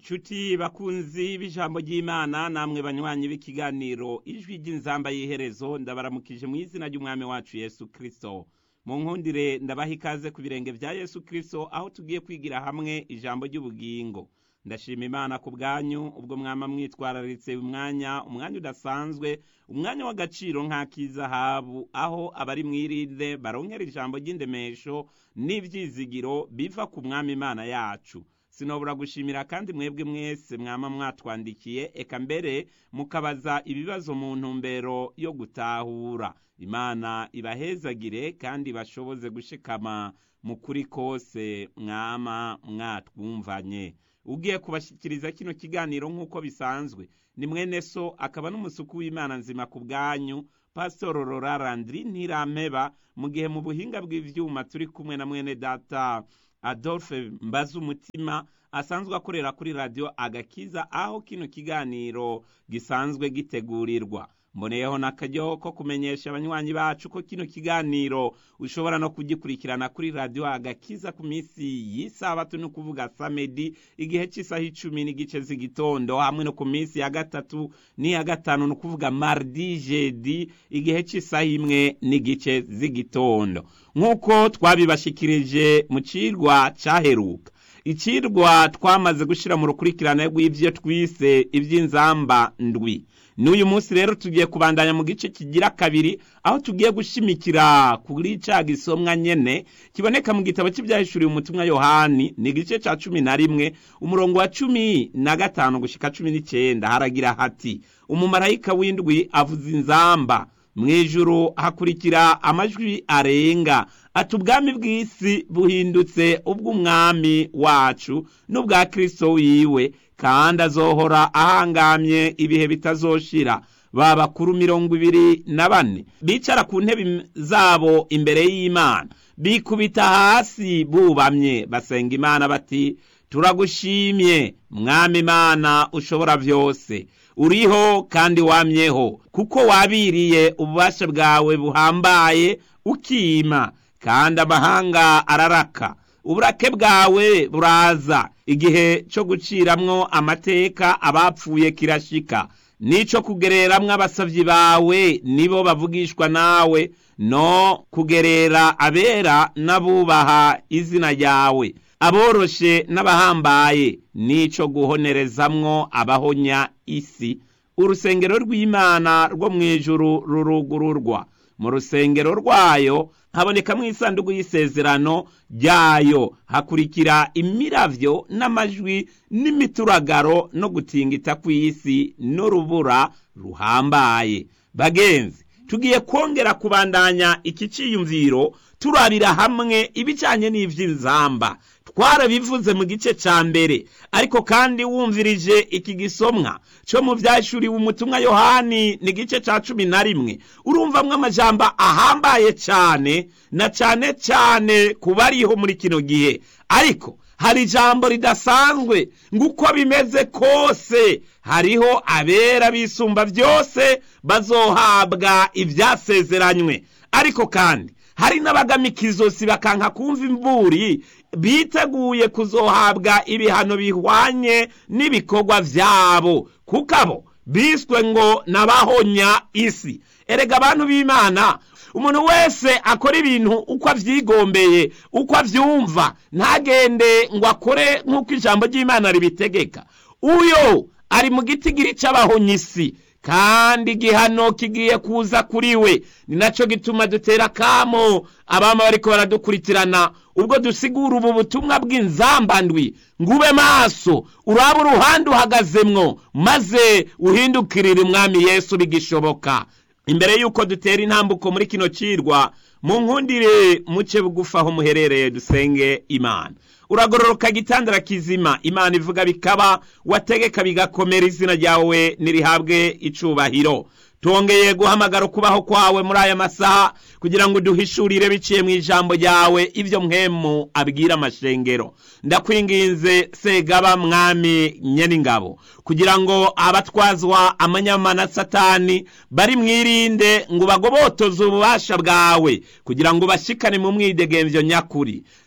nshuti bakunzi b'ijambo ry'imana namwe banywanyi b'ikiganiro ijwi ry'inzamba y'iherezo ndabaramukije mu izina ry'umwami wacu yesu kirisito mu nkundire ndabaha ikaze ku birenge bya yesu kirisito aho tugiye kwigira hamwe ijambo ry'ubugingo ndashima imana ku bwanyu ubwo mwama mwitwararitse umwanya umwanya udasanzwe umwanya w'agaciro nk'ak'izahabu aho abari mwirinde baronkera ijambo ry'indemesho n'ibyizigiro biva ku mwami imana yacu sinobura gushimira kandi mwebwe mwese mwama mwatwandikiye eka mbere mukabaza ibibazo mu ntumbero yo gutahura imana ibahezagire kandi bashoboze gushikama mu kuri kose mwama mwatwumvanye ugiye kubashyikiriza kino kiganiro nk'uko bisanzwe ni mwene so akaba n'umusuku w'imana nzima ku bwanyu pasitoro rorarandiri ntirampeba mu gihe mu buhinga bw'ibyuma turi kumwe na mwene data adolphe mbaza umutima asanzwe akorera kuri radiyo agakiza aho kino kiganiro gisanzwe gitegurirwa mboneyeho n'akaryo ko kumenyesha abanywanyi bacu ko kino kiganiro ushobora no kugikurikirana kuri radiyo agakiza ku minsi y'isabato ni ukuvuga samedi igihe cy'isaha icumi n'igice z'igitondo hamwe no ku minsi ya gatatu n'iya gatanu ni ukuvuga mardi jedi igihe cy'isaha imwe n'igice z'igitondo nk'uko twabibashikirije mu cirwa cyaheruka icirwa twamaze gushyira mu rukurikirane rw'ibyo twise iby'inzamba ndwi n'uyu munsi rero tugiye kubandanya mu gice kigira kabiri aho tugiye gushimikira kuri cya gisomwa nyene kiboneka mu gitabo cy'ibyahishuriwe umutumwa yohani ni igice cya cumi na rimwe umurongo wa cumi na gatanu gushika cumi n'icyenda haragira hati umumarayika w'indwi avuza inzamba mu ijuru hakurikira amajwi arenga ati ubwami bw'isi buhindutse ubw'umwami wacu n'ubwa kirisito wiwe kandi azohora ahangamye ibihe bitazoshira ba bakuru mirongo ibiri na bane bicara ku ntebe zabo imbere y'imana bikubita hasi bubamye basenga imana bati turagushimye mwami imana ushobora byose uriho kandi wamyeho kuko wabiriye ububasha bwawe buhambaye ukima kandi amahanga araraka uburake bwawe buraza igihe cyo guciramwo amateka abapfuye kirashika n'ico kugereramwo abasavyi bawe nibo bavugishwa nawe no kugerera abera n'abubaha izina ryawe aboroshe n'abahambaye n'ico guhonerezamwo abahonya isi urusengero rw'imana rwo mu ijuru rurugururwa mu rusengero rwayo habonekamo isanduku y'isezerano ryayo hakurikira imiravyo n'amajwi n'imituragaro no gutingita kw'isi n'urubura ruhambaye bagenzi tugiye kongera kubandanya iki ciyumviro turabira hamwe ibijanye n'ivy'inzamba twarabivuze mu gice ca mbere ariko kandi wumvirije iki gisomwa cyo mu vyashuriwe umutumwa yohani ni igice ca cumi na rimwe urumvamwo amajambo ahambaye cane na cane cane ku bariho muri kino gihe ariko hari ijambo ridasanzwe nguko bimeze kose hariho abera bisumba byose bazohabwa ivyasezeranywe ariko kandi hari n'abagamika izosi bakanka kumva imvuri biteguye kuzohabwa ibihano bihwanye n'ibikorwa vyabo kuko abo biswe ngo nabahonya isi erega abantu b'imana umuntu wese akora ibintu uko avyigombeye uko avyumva ntagende ngo akore nk'uko ijambo ry'imana ribitegeka uyo ari mu gitigiri c'abahonya isi kandi igihano kigiye kuza kuri we ni nacyo gituma dutera akamo abama bariko baradukurikirana ubwo dusigura ubu butumwa bw'inzambandwi ngo ube maso uraba uruhande uhagazemwo maze uhindukirire umwami yesu bigishoboka imbere y'uko dutera intambuko muri kino cirwa mu nkundire muce bugufi aho muherereye dusenge imana uragororoka gitandara kizima imana ivuga bikaba wategeka bigakomera izina ryawe nirihabwe icubahiro tongeye guhamagara ukubaho kwawe muri aya masaha kugira ngo uduhishurire biciye mu ijambo ryawe ibyo mwemu abwira amashengero ndakwinginze segaba mwami nyeningabo kugira ngo abatwazwa amanyama na satani bari mwirinde ngo bagobotoze ububasha bwawe kugira ngo bashikane mu mwidegemvyo nyakuri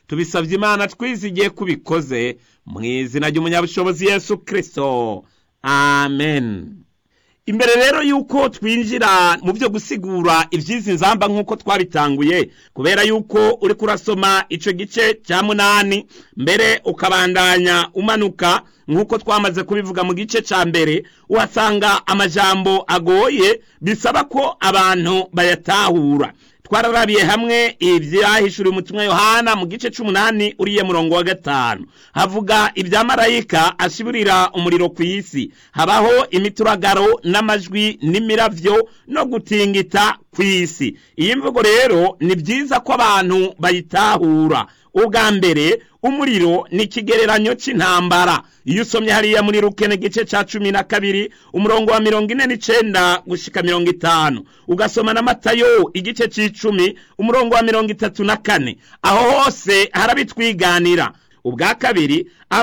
tubisabye imana twizigiye kubikoze mu izina ry'umunyabushobozi yesu kirisito amen imbere rero y'uko twinjira mu byo gusigura iby'izi nzamba nk'uko twabitanguye kubera y'uko uri kurasoma icyo gice cya munani mbere ukabandanya umanuka nk'uko twamaze kubivuga mu gice cya mbere uhasanga amajambo agoye bisaba ko abantu bayatahura twararabiye hamwe ibyahishuriwe umutumwa yohana mu gice cy'umunani uriye murongo wa gatanu havuga ibya marayika ashiburira umuriro ku isi habaho imituragaro n'amajwi n'imiravyo no gutingita ku isi iyi mvugo rero ni byiza ko abantu bayitahura ubwa mbere umuriro ni ikigereranyo cy'intambara iyo usomye hariya muri rukene gice cya cumi na kabiri umurongo wa mirongo ine n'icenda gushika mirongo itanu ugasoma na matayo igice c'icumi umurongo wa mirongo itatu na kane aho hose harabitwiganira ubwa kabiri